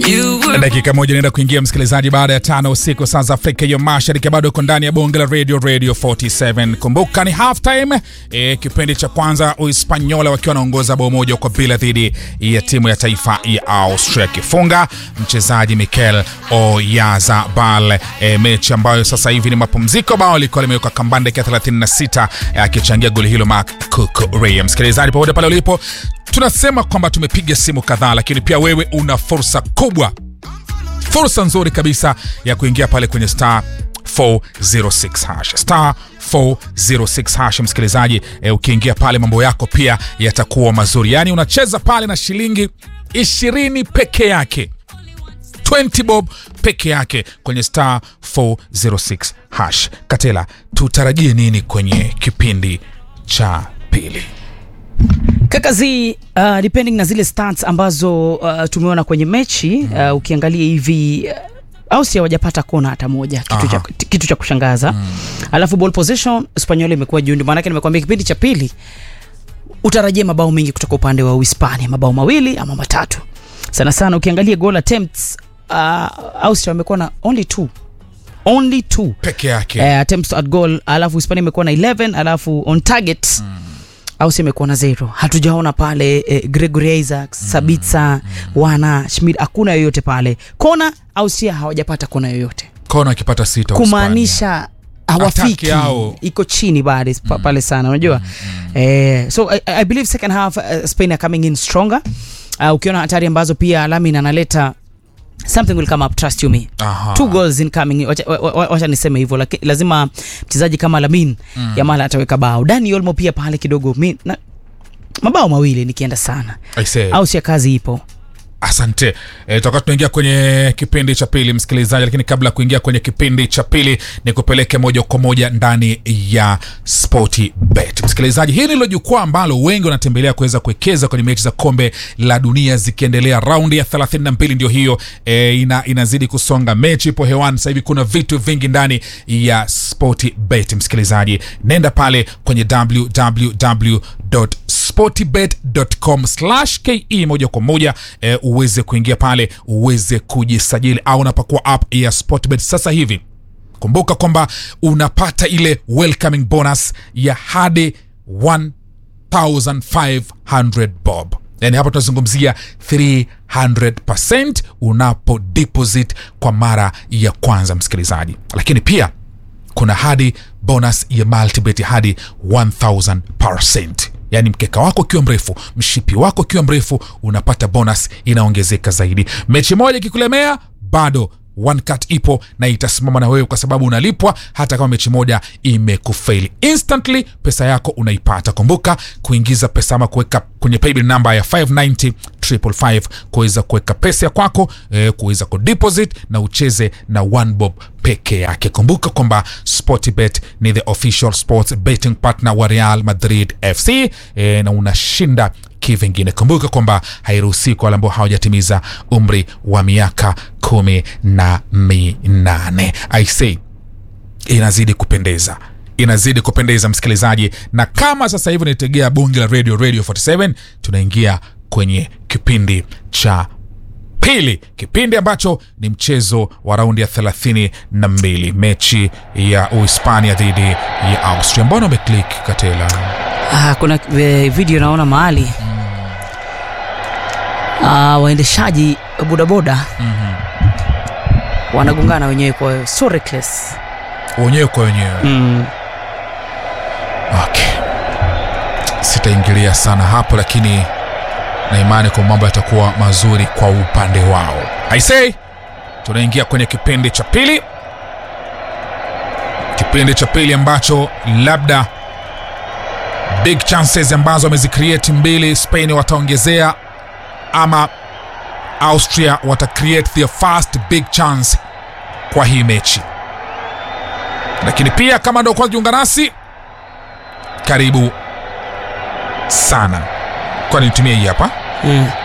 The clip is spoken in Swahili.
dakika moja inaenda kuingia msikilizaji baada ya tano usiku saa za afrika ya mashariki bado uko ndani ya bonge la radio radio 47 kumbuka ni half time e, kipindi cha kwanza uhispanyola wakiwa wanaongoza bao moja kwa bila dhidi ya timu ya taifa ya austria akifunga mchezaji mikel oyazabal e, mechi ambayo sasa hivi ni mapumziko bao likuwa limewekwa kambani dakika 36 akichangia goli hilo mark kukurea msikilizaji popote pale ulipo tunasema kwamba tumepiga simu kadhaa lakini pia wewe una fursa kubwa fursa nzuri kabisa ya kuingia pale kwenye star 406 hash star 406 hash msikilizaji e, ukiingia pale mambo yako pia yatakuwa mazuri yaani unacheza pale na shilingi 20 peke yake 20 bob peke yake kwenye star 406 hash katela tutarajie nini kwenye kipindi cha pili kakazi uh, depending na zile stats ambazo uh, tumeona kwenye mechi uh, ukiangalia hivi uh, ausi hawajapata kona hata moja kitu cha, Aha. kitu cha kushangaza mm. alafu ball position spanyola imekuwa juu ndio maanake nimekwambia kipindi cha pili utarajia mabao mengi kutoka upande wa uhispania mabao mawili ama matatu sana sana ukiangalia goal attempts uh, austria wamekuwa na only two only two peke yake uh, attempts at goal alafu hispania imekuwa na 11 alafu on target mm. ausi imekuwa na zero hatujaona pale eh, gregory isaacs mm. sabitsa mm. wana schmid hakuna yoyote pale kona ausia hawajapata kona yoyote kona akipata sita kumaanisha hawafiki Ataki yao. iko chini bado mm. pale sana unajua mm. eh, so I, I believe second half uh, spain are coming in stronger uh, ukiona hatari ambazo pia lamin analeta something will come up trust you me Aha. two goals incoming wacha, wa- wa- wacha niseme hivyo laki- lazima mchezaji kama lamin mm. yamal ataweka bao dani olmo pia pale kidogo mi, na, mabao mawili nikienda sana I say. au sia kazi ipo asante e, tutakuwa tunaingia kwenye kipindi cha pili msikilizaji lakini kabla ya kuingia kwenye kipindi cha pili ni kupeleke moja kwa moja ndani ya sporty bet msikilizaji hili ndilo jukwaa ambalo wengi wanatembelea kuweza kuwekeza kwenye mechi za kombe la dunia zikiendelea raundi ya 32 ndio hiyo e, ina, inazidi kusonga mechi ipo hewani sasa hivi kuna vitu vingi ndani ya sporty bet msikilizaji nenda pale kwenye www sportybet.com ke moja kwa moja e, uweze kuingia pale uweze kujisajili au unapakua app ya sportbet sasa hivi kumbuka kwamba unapata ile welcoming bonus ya hadi 1500 bob yani hapa tunazungumzia 300 unapo deposit kwa mara ya kwanza msikilizaji lakini pia kuna hadi bonus ya multibet hadi 1000 yaani mkeka wako ukiwa mrefu mshipi wako ukiwa mrefu unapata bonus inaongezeka zaidi mechi moja ikikulemea bado one cut ipo na itasimama na wewe kwa sababu unalipwa hata kama mechi moja imekufaili instantly pesa yako unaipata kumbuka kuingiza pesa ama kuweka kwenye paybill namba ya 590 555 kuweza kuweka pesa ya kwako eh, kuweza kudeposit na ucheze na one bob peke yake kumbuka kwamba sportbet ni the official sports betting partner wa real madrid fc eh, na unashinda kivingine kumbuka kwamba hairuhusii kwa wale ambao hawajatimiza umri wa miaka kumi na minane i say inazidi kupendeza inazidi kupendeza msikilizaji na kama sasa hivi unaitegea bunge la radio radio 47 tunaingia kwenye kipindi cha pili kipindi ambacho ni mchezo wa raundi ya 32 mechi ya uhispania dhidi ya austria mbona umeklik katela ah, kuna eh, video naona mahali ah, waendeshaji bodaboda mm-hmm. wanagongana wenyewe kwa so reckless wenyewe kwa wenyewe mm. okay. sitaingilia sana hapo lakini na imani kwa mambo yatakuwa mazuri kwa upande wao i say tunaingia kwenye kipindi cha pili kipindi cha pili ambacho labda big chances ambazo wamezicreate mbili spain wataongezea ama austria watacreate their first big chance kwa hii mechi lakini pia kama ndo kwanza jiunga nasi karibu sana kwani nitumie hii hapa Mm.